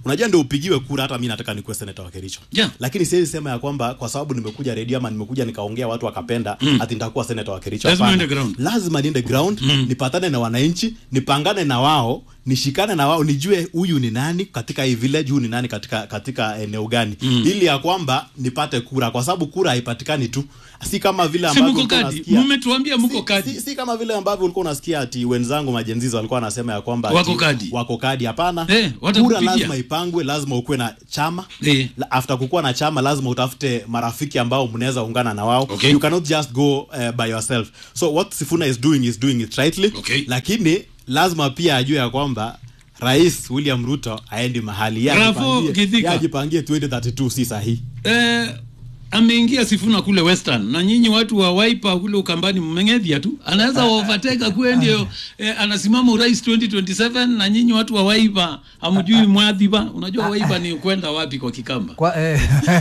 Speaker 1: unajua ndio upigiwe kura hata mi nataka nikuwe seneta wa kericho
Speaker 2: Yeah.
Speaker 1: lakini siwezi sema ya kwamba kwa sababu nimekuja redio ama nimekuja nikaongea watu wakapenda
Speaker 2: Mm.
Speaker 1: ati nitakuwa seneta wa kericho
Speaker 2: Lazima
Speaker 1: Hapana.
Speaker 2: uende ground.
Speaker 1: lazima niende ground nipatane na wananchi nipangane na wao nishikane na wao nijue huyu ni nani katika hii village huyu ni nani katika katika eneo gani
Speaker 2: Mm.
Speaker 1: ili ya kwamba nipate kura kwa sababu kura haipatikani tu si kama vile
Speaker 2: si
Speaker 1: ambavyo
Speaker 2: mko
Speaker 1: ulikuwa
Speaker 2: kadi
Speaker 1: unasikia
Speaker 2: mmetuambia mko kadi
Speaker 1: si, si kama vile ambavyo ulikuwa unasikia ati wenzangu majenzizi walikuwa wanasema ya kwamba ati
Speaker 2: Wako kadi.
Speaker 1: wako kadi hapana
Speaker 2: Eh,
Speaker 1: kura
Speaker 2: watakupigia.
Speaker 1: lazima ipangwe lazima ukuwe na chama
Speaker 2: Eh.
Speaker 1: La- after kukuwa na chama lazima utafute marafiki ambao mnaweza ungana na wao
Speaker 2: Okay.
Speaker 1: you cannot just go uh, by yourself so what sifuna is doing is doing it rightly
Speaker 2: Okay.
Speaker 1: lakini lazima pia ajue ya kwamba rais william ruto aendi mahali Yeye
Speaker 2: Rafo
Speaker 1: ajipangie-
Speaker 2: Githika.
Speaker 1: yeye ajipangie 2032 si sahihi
Speaker 2: eh, ameingia Sifuna kule Western na nyinyi watu wa Wiper kule Ukambani mmeng'edhia tu, anaweza overtake kuwe ndio eh, anasimama urais 2027 na nyinyi watu wa Wiper hamjui mwadhiba. Unajua Wiper ni kwenda wapi kwa Kikamba?
Speaker 3: Kwa, eh,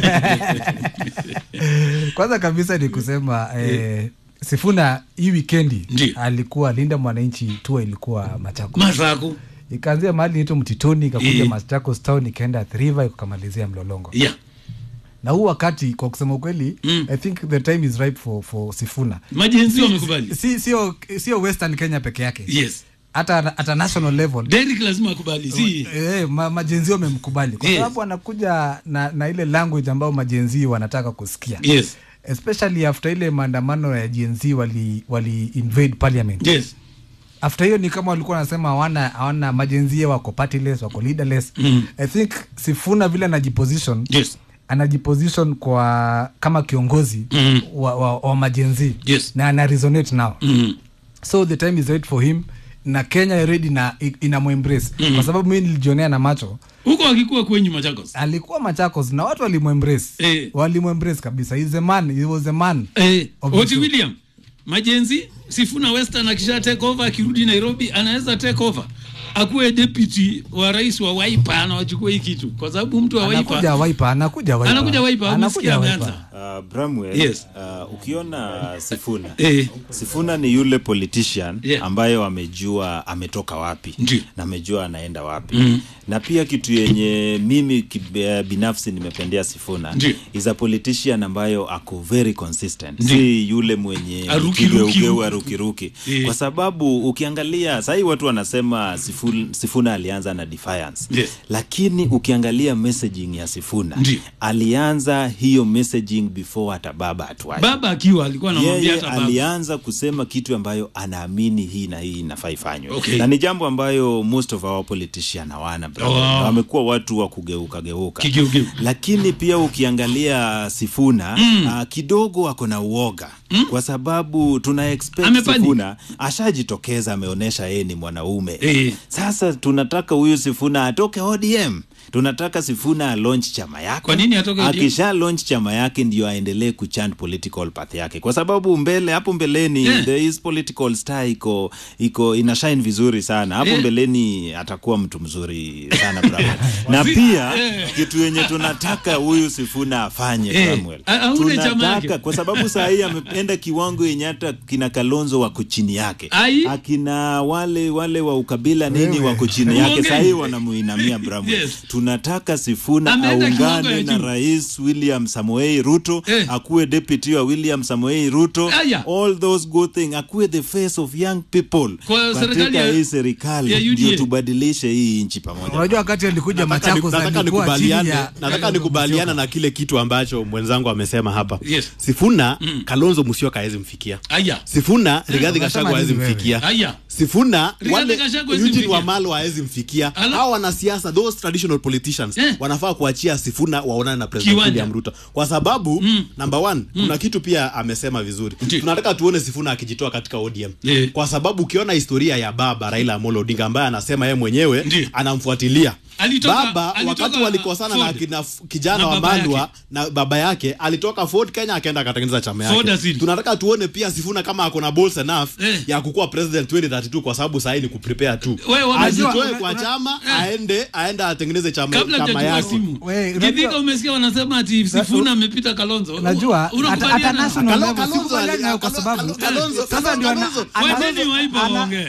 Speaker 3: kwanza kabisa ni kusema eh, Sifuna hii wikendi alikuwa Linda Mwananchi tour ilikuwa Machakos.
Speaker 2: Masaku.
Speaker 3: Ikaanzia mahali inaitwa Mtitoni ikakuja
Speaker 2: Eh.
Speaker 3: Machakos town ikaenda Athi River ikamalizia Mlolongo.
Speaker 2: Yeah.
Speaker 3: Na huu wakati kwa kusema ukweli
Speaker 2: Mm.
Speaker 3: I think the time is ripe for, for Sifuna.
Speaker 2: Majenzi
Speaker 3: Si-
Speaker 2: wamekubali.
Speaker 3: Si sio sio Western Kenya peke yake.
Speaker 2: Yes.
Speaker 3: Hata hata national level.
Speaker 2: Derrick lazima akubali. Si
Speaker 3: Eh, ma, majenzi wamemkubali kwa
Speaker 2: Yes.
Speaker 3: sababu anakuja na, na ile language ambayo majenzi wanataka kusikia
Speaker 2: Yes.
Speaker 3: especially after ile maandamano ya GNZ wali, wali invade parliament
Speaker 2: Yes.
Speaker 3: after hiyo ni kama walikuwa wanasema hawana hawana majenzie wako partyless wako leaderless
Speaker 2: Mm.
Speaker 3: i think sifuna vile anajiposition
Speaker 2: yes.
Speaker 3: anajiposition kwa kama kiongozi
Speaker 2: Mm.
Speaker 3: wa, wa, wa majenzi
Speaker 2: yes.
Speaker 3: na ana resonate now
Speaker 2: Mm.
Speaker 3: so the time is right for him na kenya already na inamwembrace
Speaker 2: Mm.
Speaker 3: kwa sababu mi nilijionea na macho
Speaker 2: huko akikuwa kwenyu Machakos.
Speaker 3: alikuwa machakos na watu walimwembrace
Speaker 2: Eh.
Speaker 3: walimwembrace kabisa He's a man he was a man
Speaker 2: Eh,
Speaker 3: of the
Speaker 2: Oti
Speaker 3: show.
Speaker 2: William Majenzi Sifuna Western akisha take over akirudi Nairobi anaweza take over akuwe deputy wa rais wa Wiper anawachukua hii kitu kwa sababu mtu wa
Speaker 3: anakuja
Speaker 2: Wiper
Speaker 3: waipa anakuja waipa
Speaker 2: anakuja Wiper umesikia
Speaker 3: anakuja
Speaker 2: ameanza
Speaker 3: waipa
Speaker 4: Uh, Bramwell,
Speaker 2: Yes.
Speaker 4: uh, ukiona Sifuna
Speaker 2: Eh.
Speaker 4: Sifuna ni yule politician
Speaker 2: Yeah.
Speaker 4: ambayo amejua ametoka wapi
Speaker 2: Ndiyo.
Speaker 4: na amejua anaenda wapi
Speaker 2: Mm.
Speaker 4: na pia kitu yenye mimi kib- eh, binafsi nimependea Sifuna
Speaker 2: Ndiyo.
Speaker 4: is a politician ambayo ako very consistent
Speaker 2: Ndiyo.
Speaker 4: si yule mwenye
Speaker 2: Aruki,
Speaker 4: kigeugeu,
Speaker 2: ruki, ruki.
Speaker 4: arukiruki
Speaker 2: Eh.
Speaker 4: kwa sababu ukiangalia sahii watu wanasema Sifuna, Sifuna alianza na defiance
Speaker 2: Yes.
Speaker 4: lakini ukiangalia messaging ya Sifuna
Speaker 2: Ndiyo.
Speaker 4: alianza hiyo messaging before hata baba atuache
Speaker 2: baba akiwa alikuwa anamwambia
Speaker 4: yeye
Speaker 2: hata baba
Speaker 4: alianza kusema kitu ambayo anaamini hii na hii inafaa ifanywe
Speaker 2: Okay.
Speaker 4: na ni jambo ambayo most of our politician hawana brother.
Speaker 2: Oh.
Speaker 4: Na wamekuwa watu wa kugeuka geuka
Speaker 2: Kigeugeu.
Speaker 4: lakini pia ukiangalia Sifuna
Speaker 2: Mm.
Speaker 4: uh, kidogo ako na uoga
Speaker 2: Mm.
Speaker 4: kwa sababu tuna expect
Speaker 2: Amepanic.
Speaker 4: Sifuna ashajitokeza ameonyesha yeye ni mwanaume
Speaker 2: Eh.
Speaker 4: sasa tunataka huyu Sifuna atoke ODM tunataka Sifuna launch chama yake
Speaker 2: Kwa nini atoke ODM?
Speaker 4: akisha launch chama yake ndio aendelee kuchant political path yake kwa sababu mbele hapo mbeleni
Speaker 2: Yeah.
Speaker 4: there is political star iko iko ina shine vizuri sana hapo
Speaker 2: Yeah.
Speaker 4: mbeleni atakuwa mtu mzuri sana Bramwell. na
Speaker 2: Si-
Speaker 4: pia
Speaker 2: eh.
Speaker 4: kitu yenye tunataka huyu Sifuna afanye
Speaker 2: Eh,
Speaker 4: Bramwell.
Speaker 2: a- aunde chama
Speaker 4: tunataka
Speaker 2: yake.
Speaker 4: kwa sababu saa hii ameenda kiwango yenye hata kina Kalonzo wako chini yake
Speaker 2: Ai.
Speaker 4: akina wale wale wa ukabila nini
Speaker 3: Wewe.
Speaker 4: wako chini yake
Speaker 2: Uongei.
Speaker 4: saa hii wanamuinamia Bramwell.
Speaker 2: Yes.
Speaker 4: tunataka Sifuna
Speaker 2: Ameenda kiwango ya
Speaker 4: aungane na
Speaker 2: juu.
Speaker 4: rais William Samoei Ruto
Speaker 2: Eh.
Speaker 4: akuwe deputy wa William Samoei Ruto
Speaker 2: Aya.
Speaker 4: all those good things akuwe the face of young people
Speaker 2: Kwa serikali
Speaker 4: katika
Speaker 2: ya-
Speaker 4: hii serikali
Speaker 2: ya UDA.
Speaker 4: ndio tubadilishe hii nchi pamoja
Speaker 3: unajua wakati alikuja
Speaker 1: nataka,
Speaker 3: machakos
Speaker 1: nataka
Speaker 3: alikuwa chini
Speaker 1: nikubaliane
Speaker 3: ya
Speaker 1: nataka nikubaliana na kile kitu ambacho mwenzangu amesema hapa
Speaker 2: Yes.
Speaker 1: sifuna kalonzo musyoka hawezi mfikia
Speaker 2: aya
Speaker 1: sifuna rigadhi
Speaker 3: unasema
Speaker 1: gachagua hawezi
Speaker 3: nini wewe?
Speaker 1: mfikia
Speaker 2: aya
Speaker 1: sifuna
Speaker 2: Rigathi
Speaker 1: wale
Speaker 2: Gachagua hawezi
Speaker 1: Eugene
Speaker 2: mfikia.
Speaker 1: Wamalwa hawezi mfikia
Speaker 2: Ala.
Speaker 1: hawa wanasiasa those traditional politicians
Speaker 2: Eh.
Speaker 1: wanafaa kuachia sifuna waonane na president
Speaker 2: Kiwanja.
Speaker 1: William Ruto kwa sababu
Speaker 2: Mm.
Speaker 1: number one kuna kitu pia amesema vizuri
Speaker 2: Ndiyo.
Speaker 1: tunataka tuone sifuna akijitoa katika ODM
Speaker 2: Eh.
Speaker 1: kwa sababu ukiona historia ya baba Raila Amolo Odinga ambaye anasema yeye mwenyewe
Speaker 2: Ndiyo.
Speaker 1: anamfuatilia
Speaker 2: Alitoka-
Speaker 1: baba
Speaker 2: alitoka
Speaker 1: wakati walikosana na
Speaker 2: Ford.
Speaker 1: kina, kijana
Speaker 2: Na
Speaker 1: wa
Speaker 2: baba
Speaker 1: Malwa
Speaker 2: yake.
Speaker 1: na baba yake alitoka Ford Kenya akaenda akatengeneza chama
Speaker 2: Ford
Speaker 1: yake
Speaker 2: asili.
Speaker 1: tunataka tuone pia sifuna kama ako na balls enough ya kukuwa president 2032 kwa sababu sahii ni kuprepare tu
Speaker 2: Wewe unajua-
Speaker 1: ajitoe
Speaker 2: una-
Speaker 1: kwa
Speaker 2: una-
Speaker 1: chama aende aende atengeneze chama,
Speaker 2: kabla
Speaker 1: chama
Speaker 2: hujachukua
Speaker 1: yake
Speaker 2: simu Githika umesikia wanasema ati Sifuna amepita Kalonzo
Speaker 3: najua hata-
Speaker 2: Unakubaliana?
Speaker 3: hata national
Speaker 2: Kalo-
Speaker 3: level
Speaker 2: Kalonzo
Speaker 3: sikubaliana
Speaker 2: ali-
Speaker 3: nayo kwa sababu
Speaker 1: Kalonzo-
Speaker 3: sasa ndio ana-
Speaker 1: Kalonzo-
Speaker 3: ana-
Speaker 2: Wacheni waiba waongee.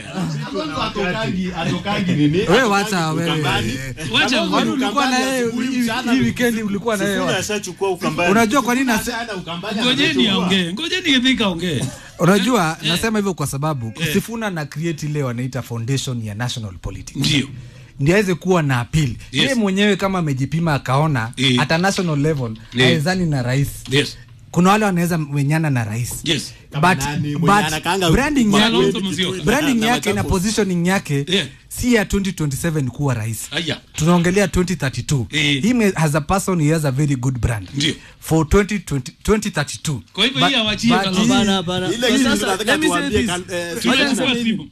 Speaker 3: wewe wacha wewe
Speaker 2: Wacha
Speaker 3: Kwani
Speaker 2: wewe.
Speaker 3: ulikuwa na yeye hii- hii weekend ulikuwa na yeye
Speaker 4: Sifuna
Speaker 3: wapi?
Speaker 4: ashachukua ukambani.
Speaker 3: unajua kwa nini nase-
Speaker 2: Ngojeni aongee, ngojeni Githika aongee.
Speaker 3: unajua nasema hivyo kwa sababu Sifuna na create ile wanaita foundation ya national politics
Speaker 2: ndio
Speaker 3: ndio aweze kuwa na appeal
Speaker 2: Yes.
Speaker 3: yeye mwenyewe kama amejipima akaona
Speaker 2: Eh.
Speaker 3: hata national level
Speaker 2: Eh.
Speaker 3: awezani na rais
Speaker 2: Yes.
Speaker 3: kuna wale wanaweza menyana na rais
Speaker 2: Yes.
Speaker 3: but,
Speaker 1: nani,
Speaker 3: but
Speaker 1: mwenye anakaanga
Speaker 3: branding
Speaker 2: Kalonzo
Speaker 3: yake,
Speaker 2: Musyoka.
Speaker 3: branding
Speaker 1: Na
Speaker 3: yake na
Speaker 1: Machakos.
Speaker 3: positioning yake
Speaker 2: Yeah.
Speaker 3: si ya 2027 kuwa rais
Speaker 2: Aya.
Speaker 3: tunaongelea 2032
Speaker 2: Eh.
Speaker 3: him as a person he has a very good brand
Speaker 2: Ndio.
Speaker 3: for 2020, 2032
Speaker 2: Kwa hivyo
Speaker 3: But-
Speaker 2: hii awachie
Speaker 3: but
Speaker 2: Kalonzo.
Speaker 3: hii-
Speaker 12: Hapana, hapana.
Speaker 1: Ile
Speaker 12: Kwa
Speaker 1: kitu
Speaker 12: sasa,
Speaker 1: tunataka
Speaker 12: let me say
Speaker 1: tuambie
Speaker 12: this.
Speaker 1: Kal- eh,
Speaker 2: Tunachukua simu.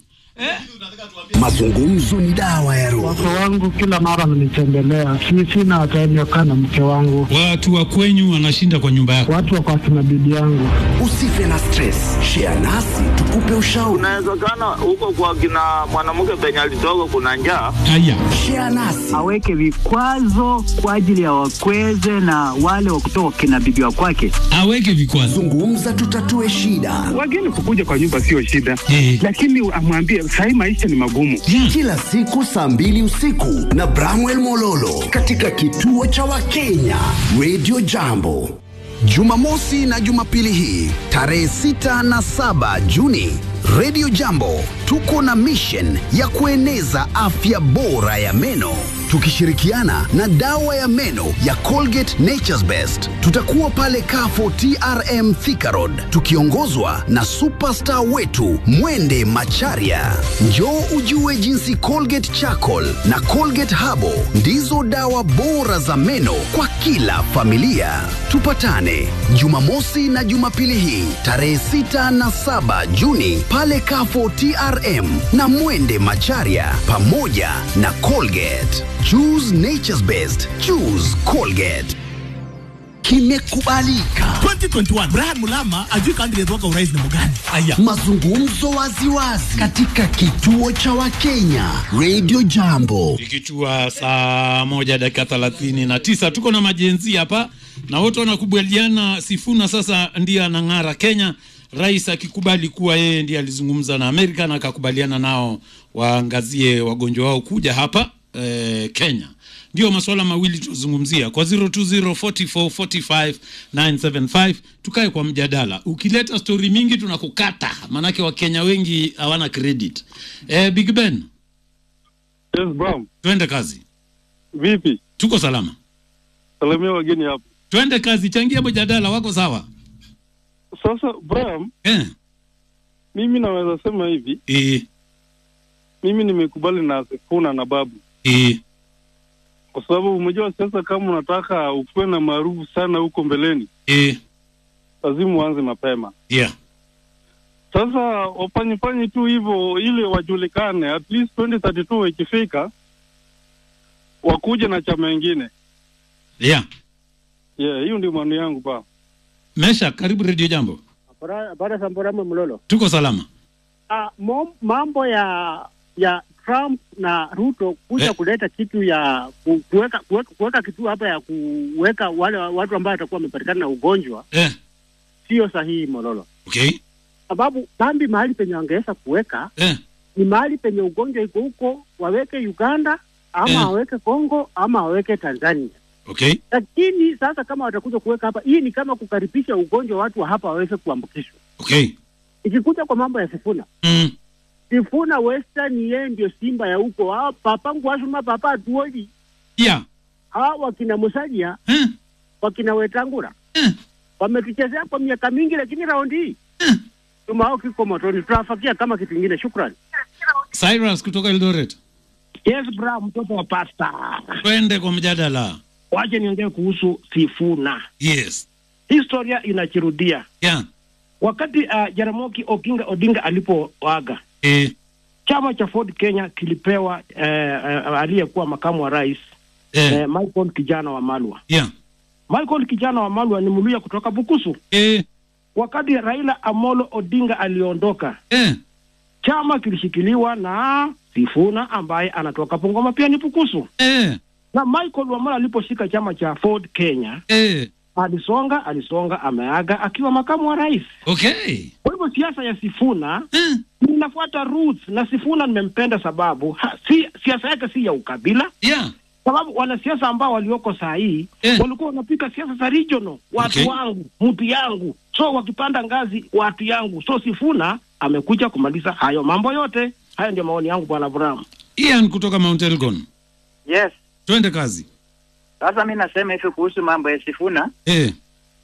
Speaker 5: Mazungumzo ni dawa ya roho.
Speaker 8: Wake wangu kila mara wananitembelea, si sina time ya kukaa na mke wangu,
Speaker 2: Watu wa kwenyu wanashinda kwa nyumba yako.
Speaker 8: watu wako akina bibi yangu.
Speaker 5: Usife na stress, share nasi tukupe ushauri.
Speaker 15: Inawezekana huko kwa kina mwanamke penye alitoka kuna njaa.
Speaker 2: Haya.
Speaker 5: Share nasi
Speaker 16: aweke vikwazo kwa ajili ya wakweze na wale wa kutoka kina bibi wa kwake.
Speaker 2: Aweke vikwazo.
Speaker 5: zungumza, tutatue shida.
Speaker 17: Wageni kukuja kwa nyumba sio shida,
Speaker 2: Eh.
Speaker 17: lakini amwambie sahii maisha ni magumu.
Speaker 5: Kila siku saa mbili usiku na Bramwell Mololo katika kituo cha Wakenya Radio Jambo. Jumamosi na Jumapili hii tarehe 6 na 7 Juni, Radio Jambo tuko na mission ya kueneza afya bora ya meno tukishirikiana na dawa ya meno ya Colgate Nature's Best. Tutakuwa pale Kafo TRM Thika Road tukiongozwa na superstar wetu Mwende Macharia. Njoo ujue jinsi Colgate Charcoal na Colgate Habo ndizo dawa bora za meno kwa kila familia. Tupatane Jumamosi na Jumapili hii tarehe 6 na 7 Juni pale Kafo TRM na Mwende Macharia pamoja na Colgate. Choose nature's best. Choose Colgate. Kimekubalika.
Speaker 7: 2021 Brian Mulama ajui candidate wako urais ni mgani? Aya.
Speaker 5: Mazungumzo waziwazi katika kituo cha Wakenya Radio Jambo.
Speaker 2: Ikichua saa moja dakika thelathini na tisa tuko na majenzi hapa na wote wanakubaliana Sifuna sasa ndiye anang'ara Kenya, rais akikubali kuwa yeye ndiye alizungumza na Amerika na akakubaliana nao waangazie wagonjwa wao kuja hapa eh, Kenya. Ndio masuala mawili tuzungumzia kwa 0204445975 tukae kwa mjadala. Ukileta stori mingi tunakukata, maanake Wakenya wengi hawana credit. Eh, Big Ben,
Speaker 18: Yes, Bram.
Speaker 2: twende kazi.
Speaker 18: Vipi?
Speaker 2: Tuko salama.
Speaker 18: Salamia wageni hapo.
Speaker 2: Twende kazi, changia mjadala wako sawa.
Speaker 18: Sasa Bram,
Speaker 2: Eh,
Speaker 18: mimi naweza sema hivi,
Speaker 2: eh,
Speaker 18: mimi nimekubali na Sifuna na Babu
Speaker 2: eh,
Speaker 18: kwa sababu umejua sasa, kama unataka ukuwe na maarufu sana huko mbeleni,
Speaker 2: eh,
Speaker 18: lazima uanze mapema.
Speaker 2: yeah.
Speaker 18: Sasa wafanyifanye tu hivyo ili wajulikane, at least 2032 ikifika wakuje na chama ingine.
Speaker 2: Yeah.
Speaker 18: Yeah, hiyo ndio maoni yangu pa.
Speaker 2: Mesha, karibu Radio Jambo.
Speaker 19: Baada ya Samborama Mlolo.
Speaker 2: Tuko salama.
Speaker 19: Ah, mom- mambo ya ya Trump na Ruto kuja
Speaker 2: Eh.
Speaker 19: kuleta kitu ya ku- kuweka kuweka, kuweka kitu hapa ya kuweka wale watu ambao watakuwa wamepatikana na ugonjwa
Speaker 2: Eh.
Speaker 19: sio sahihi Mololo,
Speaker 2: Okay.
Speaker 19: sababu kambi mahali penye wangeweza kuweka
Speaker 2: Eh.
Speaker 19: ni mahali penye ugonjwa iko huko, waweke Uganda ama
Speaker 2: Eh.
Speaker 19: waweke Kongo ama waweke Tanzania.
Speaker 2: Okay.
Speaker 19: Lakini sasa kama watakuja kuweka hapa, hii ni kama kukaribisha ugonjwa watu wa hapa waweze kuambukishwa.
Speaker 2: Okay.
Speaker 19: Ikikuja kwa mambo ya Sifuna,
Speaker 2: Mm.
Speaker 19: Sifuna Western yeye ndio simba ya huko. Hao papa ngwashuma papa atuoli.
Speaker 2: Yeah.
Speaker 19: Hao wakina Musalia, wakina Wetangura. Wametuchezea kwa miaka mingi lakini raundi hii tumao kiko motoni. Tutawafakia kama kitu kingine. Shukrani.
Speaker 2: Cyrus kutoka Eldoret.
Speaker 20: Yes, bra, mtoto wa pasta.
Speaker 2: Twende kwa mjadala.
Speaker 20: Wache niongee kuhusu Sifuna.
Speaker 2: Yes.
Speaker 20: Historia inajirudia.
Speaker 2: Yeah.
Speaker 20: Wakati uh, Jaramogi Oginga Odinga alipoaga
Speaker 2: Eh.
Speaker 20: chama cha Ford Kenya kilipewa eh, eh, aliyekuwa makamu wa rais
Speaker 2: Eh.
Speaker 20: eh, Michael kijana wa Malwa.
Speaker 2: Yeah.
Speaker 20: Michael kijana wa Malwa ni Mluya kutoka Bukusu.
Speaker 2: Eh.
Speaker 20: wakati Raila Amolo Odinga aliondoka
Speaker 2: eh.
Speaker 20: chama kilishikiliwa na Sifuna ambaye anatoka Bungoma pia ni Pukusu
Speaker 2: eh.
Speaker 20: na Michael Wamala aliposhika chama cha Ford Kenya
Speaker 2: eh.
Speaker 20: alisonga alisonga, ameaga akiwa makamu wa rais.
Speaker 2: Okay.
Speaker 20: Kwa hivyo siasa ya Sifuna inafuata roots, na Sifuna nimempenda sababu ha, si, siasa yake si ya ukabila
Speaker 2: yeah.
Speaker 20: sababu wanasiasa ambao walioko saa hii walikuwa wanapika siasa za regional, watu
Speaker 2: Okay.
Speaker 20: wangu, mtu yangu, so wakipanda ngazi watu yangu. So Sifuna amekuja kumaliza hayo mambo yote. Hayo ndio maoni yangu, bwana Abraham.
Speaker 2: Ian kutoka Mount Elgon.
Speaker 21: Yes.
Speaker 2: Twende kazi.
Speaker 21: Sasa mi nasema hivi kuhusu mambo ya Sifuna.
Speaker 2: Eh.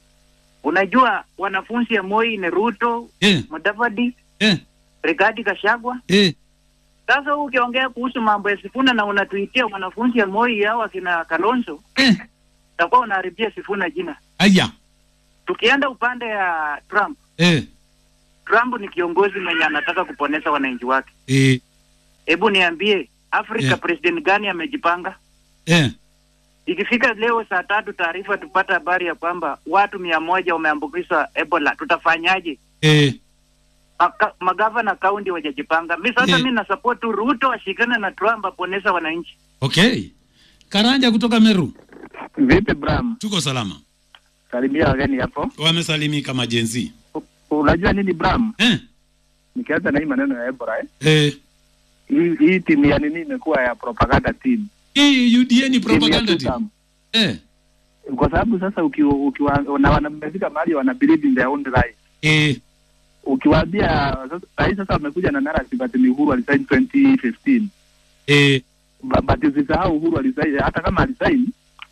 Speaker 21: Unajua wanafunzi ya Moi ni Ruto,
Speaker 2: Eh.
Speaker 21: Mudavadi,
Speaker 2: eh.
Speaker 21: Rigathi Gachagua.
Speaker 2: Eh.
Speaker 21: Sasa huu ukiongea kuhusu mambo ya Sifuna na unatuitia wanafunzi ya Moi hao akina Kalonzo,
Speaker 2: eh.
Speaker 21: utakuwa unaharibia Sifuna jina.
Speaker 2: Aya.
Speaker 21: Tukienda upande ya Trump,
Speaker 2: Eh.
Speaker 21: Trump ni kiongozi mwenye anataka kuponesa wananchi wake.
Speaker 2: Eh.
Speaker 21: Hebu niambie, Afrika
Speaker 2: Yeah.
Speaker 21: president gani amejipanga?
Speaker 2: Eh.
Speaker 21: Ikifika leo saa tatu taarifa tupata habari ya kwamba watu mia moja wameambukizwa Ebola, tutafanyaje?
Speaker 2: Eh.
Speaker 21: Maka- magavana kaunti wajajipanga. Mi sasa
Speaker 2: Eh.
Speaker 21: mi nasupport tu Ruto ashikane na Trump aponesa wananchi.
Speaker 2: Okay. Karanja kutoka Meru.
Speaker 22: Vipi Bram?
Speaker 2: Tuko salama.
Speaker 22: Salimia wageni hapo.
Speaker 2: Wamesalimika majenzi.
Speaker 22: Unajua nini Bram?
Speaker 2: Eh.
Speaker 22: Nikianza na hii maneno ya Ebola eh.
Speaker 2: Eh.
Speaker 22: Hii, hii timu ya nini imekuwa ya propaganda team.
Speaker 2: Hii UDA ni
Speaker 22: Timu ya
Speaker 2: propaganda
Speaker 22: two
Speaker 2: team.
Speaker 22: term.
Speaker 2: Eh.
Speaker 22: Kwa sababu sasa ukiwa ukiwa na wanamefika mahali wana believe in their own right.
Speaker 2: Eh.
Speaker 22: Ukiwaambia sasa rais sasa wamekuja na narrative ati ni Uhuru alisign 2015.
Speaker 2: Eh.
Speaker 22: Ba- But usisahau Uhuru alisign hata kama alisign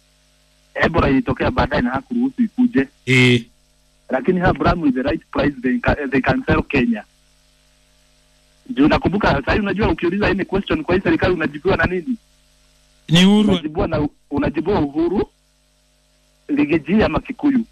Speaker 22: Ebola ilitokea baadaye na hakuruhusu ikuje.
Speaker 2: Eh.
Speaker 22: lakini her Bram with the right price they can, they can sell Kenya. Juu nakumbuka sasa hivi unajua ukiuliza any question kwa hii serikali unajibiwa na nini?
Speaker 2: Ni Uhuru.
Speaker 22: Unajibiwa na unajibiwa Uhuru, Ligiji ama Kikuyu.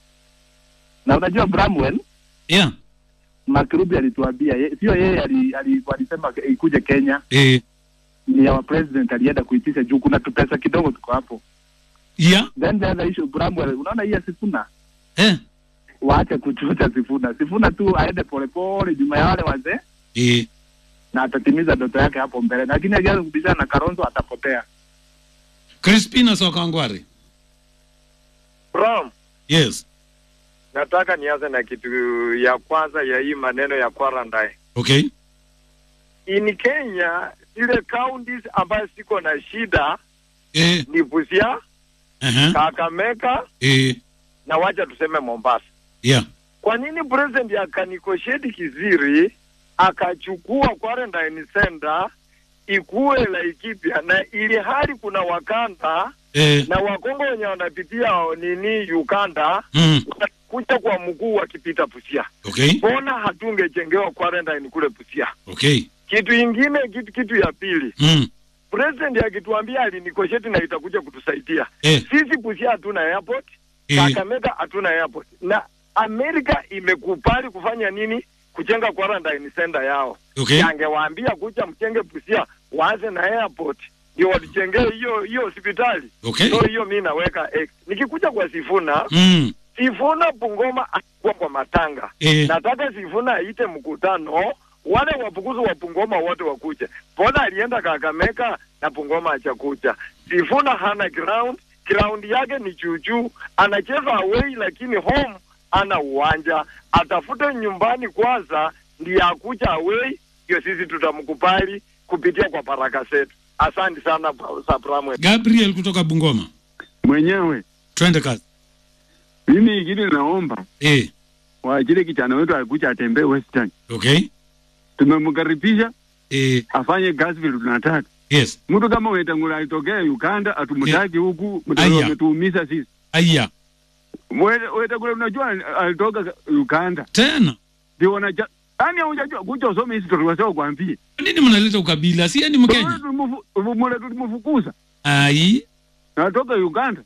Speaker 22: Na unajua Bramwell
Speaker 2: Yeah.
Speaker 22: Makirubi alituambia ye, sio yeye ali, ali, alisema ikuje Kenya.
Speaker 2: Eh.
Speaker 22: Ni our president alienda kuitisha juu kuna tupesa kidogo tuko hapo.
Speaker 2: Yeah.
Speaker 22: Then the other issue Bramwell unaona hii ya Sifuna
Speaker 2: Eh.
Speaker 22: waache kuchucha Sifuna. Sifuna tu aende polepole nyuma ya wale wazee
Speaker 2: Eh.
Speaker 22: na atatimiza ndoto yake hapo mbele, lakini akianza kubishana na Kalonzo atapotea.
Speaker 2: Crispina Sokangware.
Speaker 23: Bram,
Speaker 2: Yes.
Speaker 23: nataka nianze na kitu ya kwanza ya hii maneno ya quarantine.
Speaker 2: Okay.
Speaker 23: In Kenya zile counties ambayo siko na shida
Speaker 2: Eh.
Speaker 23: ni Busia,
Speaker 2: Uh-huh.
Speaker 23: Kakamega
Speaker 2: Eh.
Speaker 23: na wacha tuseme Mombasa.
Speaker 2: Yeah.
Speaker 23: Kwa nini president akanikosheti Kiziri akachukua quarantine center ikuwe Laikipia na ili hali kuna Wakanda
Speaker 2: Eh.
Speaker 23: na Wakongo wenye wanapitia nini Uganda
Speaker 2: Mm.
Speaker 23: wanakuja kwa mguu wakipita Busia.
Speaker 2: Okay.
Speaker 23: Mbona hatungejengewa quarantine kule Busia?
Speaker 2: Okay.
Speaker 23: Kitu ingine, kitu, kitu ya pili
Speaker 2: Mm.
Speaker 23: president akituambia alinikosheti na itakuja kutusaidia
Speaker 2: Eh.
Speaker 23: sisi Busia hatuna airport
Speaker 2: Eh.
Speaker 23: Kakamega hatuna airport na Amerika imekubali kufanya nini? Kujenga quarantine center yao.
Speaker 2: Okay.
Speaker 23: Angewaambia kuja mjenge Busia, waanze na airport ndio watujengee hiyo hiyo hospitali.
Speaker 2: Okay.
Speaker 23: So hiyo mi naweka X. Nikikuja kwa Sifuna
Speaker 2: Mm.
Speaker 23: Sifuna Bungoma alikuwa kwa matanga.
Speaker 2: Eh.
Speaker 23: Nataka Sifuna aite mkutano wale wapukuzi wa Bungoma wote wakuje. Mbona alienda Kakamega na Bungoma hajakuja? Sifuna hana ground, ground yake ni juujuu, anacheza away lakini home ana uwanja. Atafute nyumbani kwanza ndiye akuja away, ndio sisi tutamkubali kupitia kwa baraka zetu. Asante sana Sabramwe.
Speaker 2: Gabriel kutoka Bungoma.
Speaker 24: mwenyewe
Speaker 2: Twende kazi.
Speaker 24: mimi ingine naomba
Speaker 2: eh,
Speaker 24: waajiri kijana wetu akuja atembee Western.
Speaker 2: Okay.
Speaker 24: Tumemkaribisha
Speaker 2: eh,
Speaker 24: afanye kazi vile tunataka.
Speaker 2: Yes.
Speaker 24: Mtu kama Wetangula alitokea Uganda atumtaki huku,
Speaker 2: Aya.
Speaker 24: ametuumiza sisi.
Speaker 2: Aya.
Speaker 24: Wete- Wetangula unajua alitoka Uganda
Speaker 2: tena
Speaker 24: ndio wanaja yani, hujajua kuja usome history wasao kwambie
Speaker 2: Kwa nini mnaleta ukabila? Si yeye ni Mkenya?
Speaker 24: mule tulimfukuza
Speaker 2: Ai.
Speaker 24: natoka Uganda.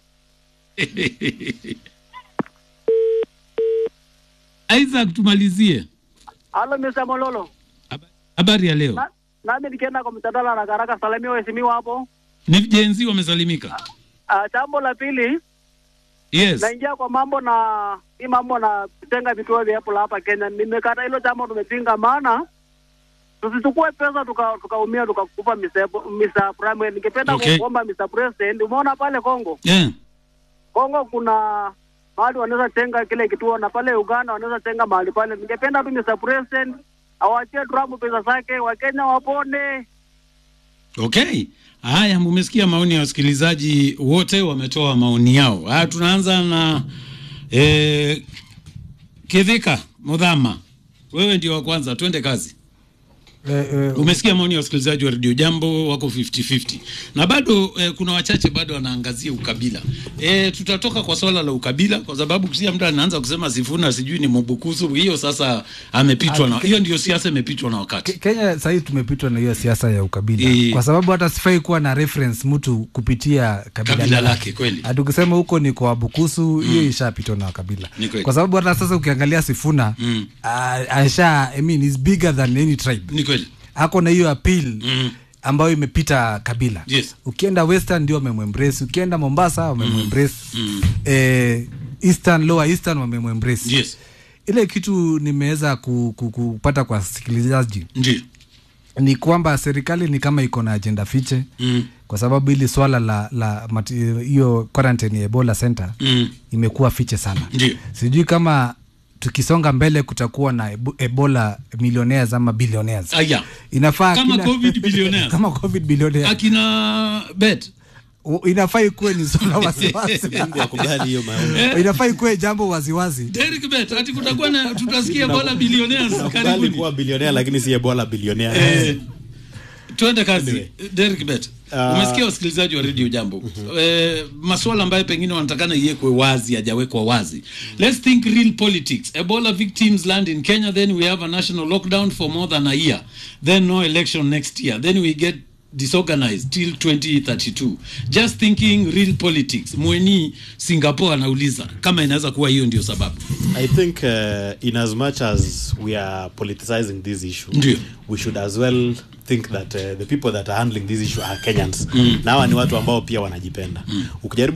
Speaker 2: Isaac, tumalizie
Speaker 19: Halo Mr. Mololo.
Speaker 2: habari ya leo.
Speaker 19: Na, nami nikienda kwa mtandao haraka haraka salamia waheshimiwa hapo.
Speaker 2: Ni jenzi wamesalimika.
Speaker 19: Uh, jambo la pili
Speaker 2: Yes.
Speaker 19: naingia kwa mambo na hii mambo na kutenga vituo vya Apple hapa Kenya. Nimekata hilo jambo, tumepinga, maana tusichukue pesa tuka- tukaumia tukakupa Mr. Mr. Prime. Ningependa
Speaker 2: Okay.
Speaker 19: kuomba Mr. President, umeona pale Kongo
Speaker 2: Yeah.
Speaker 19: Kongo kuna mahali wanaweza tenga kile kituo na pale Uganda wanaweza tenga mahali pale. Ningependa tu Mr. President awachie Trump pesa zake, Wakenya wapone.
Speaker 2: Okay. Haya, mumesikia maoni ya wasikilizaji wote, wametoa maoni yao. Haya, tunaanza na eh, Kidhika Mudhama, wewe ndio wa kwanza, twende kazi.
Speaker 3: Eh, eh,
Speaker 2: Umesikia maoni ya wasikilizaji wa redio Jambo, wako 50-50 na bado eh, kuna wachache bado wanaangazia ukabila. Eh, tutatoka kwa swala la ukabila kwa sababu kisia mtu anaanza kusema Sifuna sijui ni Mubukusu, hiyo sasa amepitwa na hiyo, ndio siasa imepitwa na wakati.
Speaker 3: Kenya sahii tumepitwa na hiyo siasa ya ukabila
Speaker 2: Eh.
Speaker 3: kwa sababu hata sifai kuwa na reference mtu kupitia kabila,
Speaker 2: Kabila lake, kweli.
Speaker 3: Hata ukisema huko ni kwa Bukusu hiyo ishapitwa na kabila,
Speaker 2: Ni kweli.
Speaker 3: kwa sababu hata sasa ukiangalia Sifuna
Speaker 2: Mm.
Speaker 3: ah, asha I mean, is bigger than any tribe.
Speaker 2: Ni kweli.
Speaker 3: Ako na hiyo appeal ambayo imepita kabila.
Speaker 2: Yes.
Speaker 3: Ukienda Western ndio wamemembrace, ukienda Mombasa wamemembrace, eh, Eastern Lower Eastern wamemembrace.
Speaker 2: Yes.
Speaker 3: Ile kitu nimeweza ku, ku, kupata kwa sikilizaji
Speaker 2: Ndio.
Speaker 3: ni kwamba serikali ni kama iko na ajenda fiche
Speaker 2: Mm.
Speaker 3: kwa sababu hili swala la la mati- hiyo quarantine ya Ebola Center
Speaker 2: Mm.
Speaker 3: imekuwa fiche sana.
Speaker 2: Ndio.
Speaker 3: Sijui kama tukisonga mbele kutakuwa na ebu- Ebola millionaires ama billionaires.
Speaker 2: Aya.
Speaker 3: Inafaa
Speaker 2: Kama
Speaker 3: kila-
Speaker 2: COVID billionaires.
Speaker 3: kama COVID billionaires.
Speaker 2: Akina bet
Speaker 3: U- inafaa ikuwe ni swala wasiwasi.
Speaker 1: Yakubali hiyo maoni.
Speaker 3: inafaa ikuwe jambo waziwazi.
Speaker 2: Derek Bet, ati kutakuwa na tutasikia bola billionaires
Speaker 1: Nakubali
Speaker 2: karibuni.
Speaker 1: kuwa bilionea lakini si Ebola bilionea.
Speaker 2: Eh, tuende kazi Derek Bet.
Speaker 1: Ah.
Speaker 2: Umesikia wasikilizaji wa Radio Jambo. Eh, masuala ambayo pengine wanatakana iwekwe wazi hajawekwa wazi. Let's think real politics. Ebola victims land in Kenya then we have a national lockdown for more than a year. Then no election next year. Then we get disorganized till 2032 just thinking real politics mweni singapore anauliza kama inaweza kuwa hiyo ndio sababu
Speaker 1: I think uh, in as much as we are politicizing this issue,
Speaker 2: Ndio.
Speaker 1: we should as well think that uh, the people that are handling this issue are Kenyans.
Speaker 2: Mm.
Speaker 1: Na hawa ni watu ambao pia wanajipenda. Ukijaribu